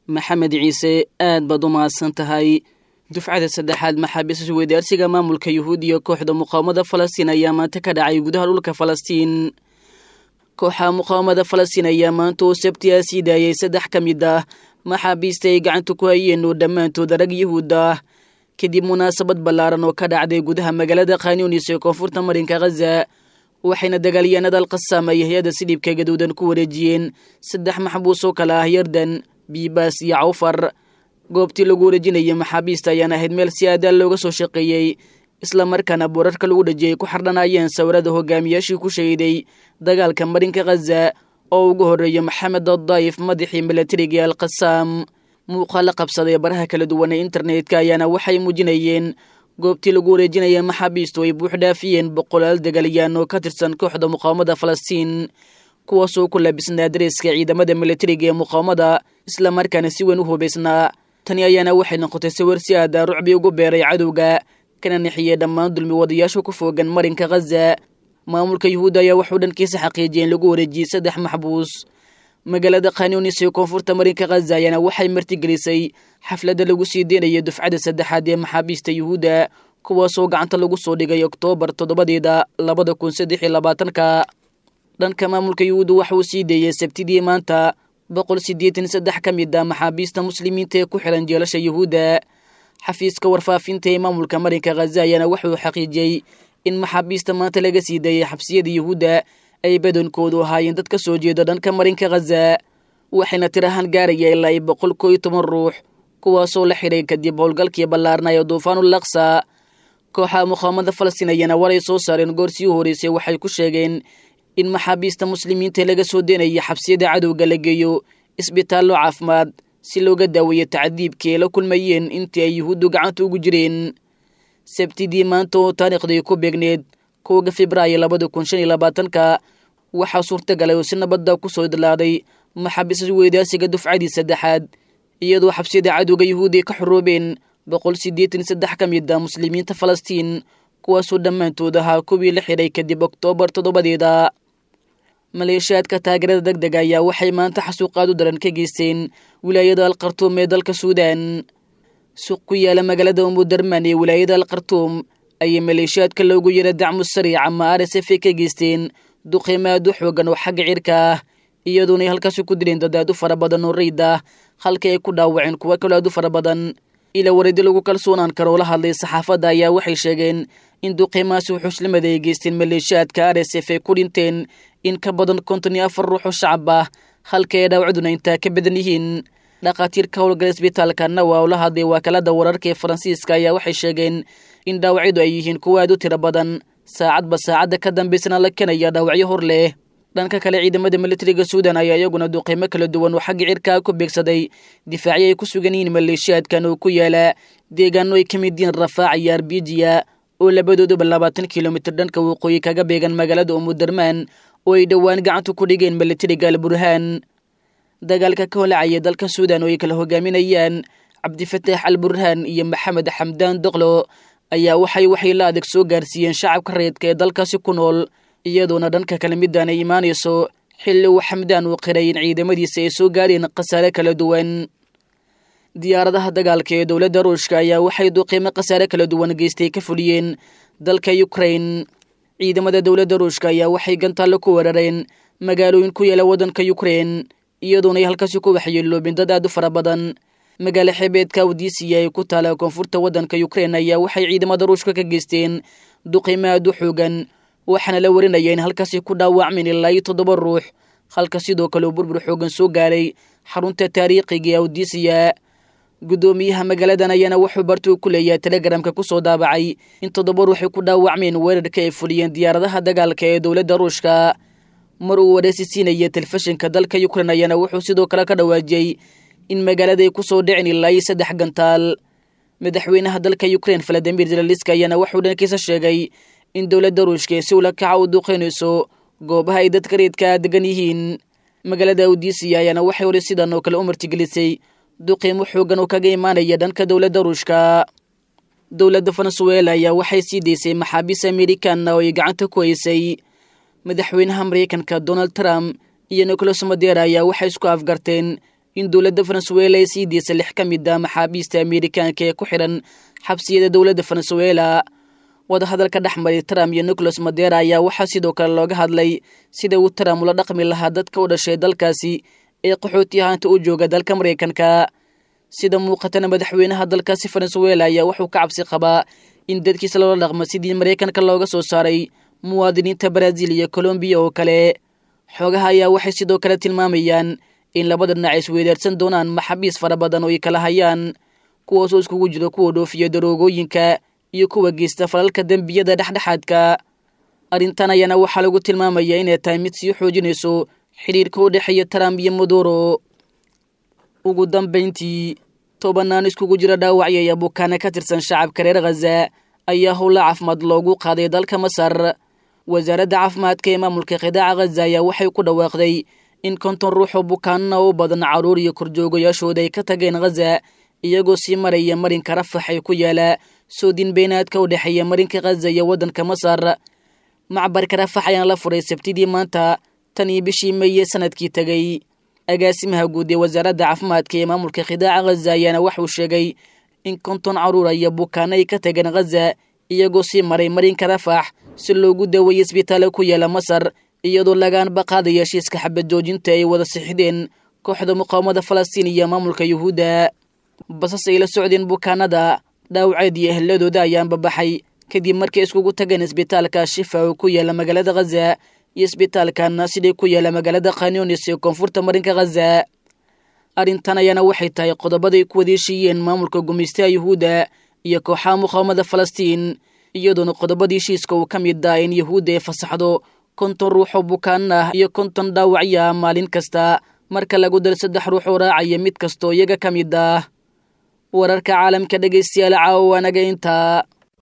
maxamed ciise aad baad u mahadsan tahay dufcada saddexaad maxaabiis isweydaarsiga maamulka yuhuudiya kooxda muqaawamada falastiin ayaa maanta ka dhacay gudaha dhulka falastiin kooxa muqaawamada falastiin ayaa maanta oo sabtiyaa sii daayay saddex ka mid ah maxaabiista ay gacanta ku hayeen oo dhammaantood rag yuhuud ah kadib munaasabad ballaaran oo ka dhacday gudaha magaalada khanyunis ee koonfurta marinka khaza waxayna dagaalyahanada alqasaam ay hay-adda sidhiibka gaduudan ku wareejiyeen saddex maxbuus oo kale ah yardan biibaas iyo cawfar goobtii lagu wareejinayay maxaabiista ayaan ahayd meel si aadaal looga soo shaqeeyey islamarkaana boorarka lagu dhajiyay ku xardhanayeen sawirada hogaamiyaashii ku shahiday dagaalka marinka khaza oo ugu horreeya maxamed addaayif madaxii milatariga ee alqasaam muuqaala qabsaday baraha kala duwan ee internetka ayaana waxay muujinayeen goobtii lagu wareejinaya maxaabiistu ay buux dhaafiyeen boqolaal dagaalyaan oo ka tirsan kooxda muqaawamada falastiin kuwaasoo ku labisnaa dareeska ciidamada milatariga ee muqaawamada islamarkaana si weyn u hubaysnaa tani ayaana waxay noqotay sawir si aada rucbi ugu beeray cadowga kana nixiyey dhammaan dulmi wadayaasha ku foogan marinka khaza maamulka yuhuudda ayaa waxuu dhankiisa xaqiijiyay in lagu wareejiyey saddex maxbuus magaalada khanyunis ee koonfurta marinka khaza ayaana waxay martigelisay xafladda lagu sii deynayay dufcada saddexaad ee maxaabiista yuhuudda kuwaasoo gacanta lagu soo dhigay oktoobar toddobadeeda labada kun saddex iyo labaatanka dhanka maamulka yuhuudda waxa uu sii deeyey sabtidii maanta boqol siddeetan saddex ka mid ah maxaabiista muslimiinta ee ku xiran jeelasha yuhuudda xafiiska warfaafinta ee maamulka marinka khaza ayaana wuxuu xaqiijiyey in maxaabiista maanta laga sii daeyay xabsiyada yuhuudda ay badankoodu ahaayeen dad ka soo jeeda dhanka marinka khaza waxayna tir ahaan gaaraya ilaa i boqol koo iyo toban ruux kuwaasoo la xidhay kadib howlgalkii ballaarnaya duufaanul laksa kooxaha muqaawamada falastiin ayaana waray soo saareen goor sii horeysay waxay ku sheegeen in maxaabiista muslimiinta laga soo deynaya xabsiyada cadowga la geeyo isbitaallo caafimaad si looga daaweeyo tacdiibkii ay la kulmayeen intii ay yuhuuddu gacanta ugu jireen sabtidii maanta oo taariikhdii ku beegneed kowga febraayo labada kun shan iyo labaatanka waxaa suurtagalay oo si nabadda ku soo idlaaday maxaabiis weydaasiga dufcadii saddexaad iyadoo xabsiyada cadowga yuhuudi ka xoroobeen boqol siddeetan saddex ka mid ah muslimiinta falastiin kuwaasoo dhammaantood ahaa kuwii la xidhay kadib oktoobar toddobadeeda maleeshiyaadka taageerada deg dega ayaa waxay maanta xasuuqaad u daran ka geysteen wilaayada alkhartuum ee dalka suudaan suuq ku yaala magaalada umudarman ee wilaayada alkhartuum ayay maleeshiyaadka loogu yara dacmu sariic ama r s f ka geysteen duqeymo aad u xoogan oo xagga cirka ah iyadoona ay halkaasi ku dileen dad aad u fara badan oo rayid ah halkii ay ku dhaawaceen kuwo kaloo aad u fara badan ila waridi lagu kalsoonaan karo oo la hadlay saxaafadda ayaa waxay sheegeen in duqeymahaasi wuxuuslimada ay geysteen maleeshiyaadka r s f ay ku dhinteen in ka badan konton iyo afar ruux oo shacab ah halkii ay dhaawacduna intaa ka badan yihiin dhakhaatiirka howlgala isbitaalka nawa oo la hadlay wakaalada wararka ee faransiiska ayaa waxay sheegeen in dhaawacyadu ay yihiin kuwo aad u tiro badan saacadba saacadda ka dambaysana la kenaya dhaawacyo hor leh dhanka kale ciidamada militariga suudan ayaa iyaguna duqeymo kala duwan oo xagga cirkaa ku beegsaday difaacyo ay ku sugan yihiin maleeshiyaadkan oo ku yaala deegaano ay ka mid yihiin rafaac iyo arbijiya oo labadooduba labaatan kilomitir dhanka waqooyi kaga beegan magaalada umudarmaan oo ay dhowaan gacanta ku dhigeen militariga alburhaan dagaalka ka holacaya dalka suudan oo ay kala hogaaminayaan cabdifataax al burhaan iyo maxamed xamdaan doqlo ayaa waxay waxay la adeeg soo gaarsiiyeen shacabka rayidka ee dalkaasi ku nool iyadoona dhanka kale midaan ay imaanayso xilli uu xamdaan uu qiray in ciidamadiisa ay soo gaareen khasaare kala duwan diyaaradaha dagaalka ee dowladda ruushka ayaa waxay duqiimo khasaare kala duwan geystay ka fuliyeen dalka ukrain ciidamada dowladda ruushka ayaa waxay gantaallo ku weerareen magaalooyin ku yaala waddanka ukrain iyadoona ay halkaasi ku waxyeeloobeen dad aad u fara badan magaalo xeebeedka awdiisiya ee ku taala koonfurta waddanka ukrain ayaa waxay ciidamada ruushka ka geysteen duqiimo aad u xoogan waxaana la warinaya in halkaasi ku dhaawacmeen ilaa iyo toddoba ruux halka sidoo kale uu burbur xoogan soo gaaray xarunta taariikhiga ee awdiisiya guddoomiyaha magaaladan ayaana wuxuu bartuu ku leeyahay telegramka kusoo daabacay in toddoba ruuxay ku dhaawacmeen weerarka ay fuliyeen diyaaradaha dagaalka ee dowladda ruushka mar uu wareysi siinaya telefishinka dalka ukrain ayaana wuxuu sidoo kale ka dhawaajiyey in magaalada ay kusoo dhicin ilaa iyo saddex gantaal madaxweynaha dalka ukrain valadimir zelaliska ayaana wuxuu dhankiisa sheegay in dowladda ruushka ee si ula kaca u duqeynayso goobaha ay dadka reedkaa degan yihiin magaalada awdiisiya ayaana waxay weli sidan oo kale u martigelisay duqiimo xoogan oo kaga imaanaya dhanka dowladda ruushka dowladda venezuela ayaa waxay sii daysay maxaabiis amerikanna oo ay gacanta ku haysay madaxweynaha maraykanka donald trump iyo nicolas madera ayaa waxay isku afgarteen in dowladda venezuela ay sii deysa lix ka mid a maxaabiista amerikaanka ee ku xidhan xabsiyada dowladda venezuela wadahadalka dhex maray trump iyo nicholas madera ayaa waxaa sidoo kale looga hadlay sida uu trump ula dhaqmi lahaa dadka u dhashay dalkaasi ee qaxooti ahaanta u jooga dalka maraykanka sida muuqatana madaxweynaha dalkaasi venezuela ayaa wuxuu ka cabsi qabaa in dadkiisa loola dhaqmo sidii maraykanka looga soo saaray muwaadiniinta brazil iyo colombiya oo kale xoogaha ayaa waxay sidoo kale tilmaamayaan in labada dhinac ay isweydaarsan doonaan maxaabiis fara badan oo ay kala hayaan kuwaasoo iskugu jiro kuwa dhoofiya daroogooyinka iyo kuwa geysta falalka dembiyada dhexdhexaadka arrintan ayaana waxaa lagu tilmaamayaa inay tahay mid sii xoojinayso xidhiirka u dhexeeya trump iyo maduro ugu dambayntii tobanaan iskugu jira dhaawacya iyo bukaana ka tirsan shacabka reer khaza ayaa howla caafimaad loogu qaaday dalka masar wasaaradda caafimaadka ee maamulka qidaaca khaza ayaa waxay ku dhawaaqday in konton ruux oo bukaanana u badan carruur iyo korjoogayaashooda ay ka tageen khaza iyagoo sii maraya marinka rafax ee ku yaala soodin beenaadka u dhexeeya marinka khaza iyo waddanka masar macbarka rafax ayaana la furay sabtidii maanta tan iyo bishii meeye sanadkii tegey agaasimaha guud ee wasaaradda caafimaadka ee maamulka khidaaca khaza ayaana waxuu sheegay in konton carruura iyo bukaano ay ka tageen khaza iyagoo sii maray marinka rafax si loogu daweeyey isbitaalla ku yaala masar iyadoo lagaanba qaadaya heshiiska xabad joojinta ay wada sixideen kooxda muqaawamada falastiin iyo maamulka yuhuudda basas ay la socdeen bukaanada dhaawaceed iyo ehladooda ayaanba baxay kadib markay iskugu tageen isbitaalka shifa oo ku yaala magaalada khaza iyo isbitaalka naasida ku yaala magaalada khanyunis ee koonfurta marinka khaza arrintan ayaana waxay tahay qodobaday ku wadeeshiiyeen maamulka gumaystaha yuhuudda iyo kooxaha muqaawamada falastiin iyadoona qodobadii heshiiska uu ka mid ah in yuhuudda ay fasaxdo konton ruux oo bukaan ah iyo konton dhaawacya maalin kasta marka lagu dal saddex ruux oo raacaya mid kastoo iyaga ka mid ah wararka caalamka dhegaystayaal caawa waanaga intaa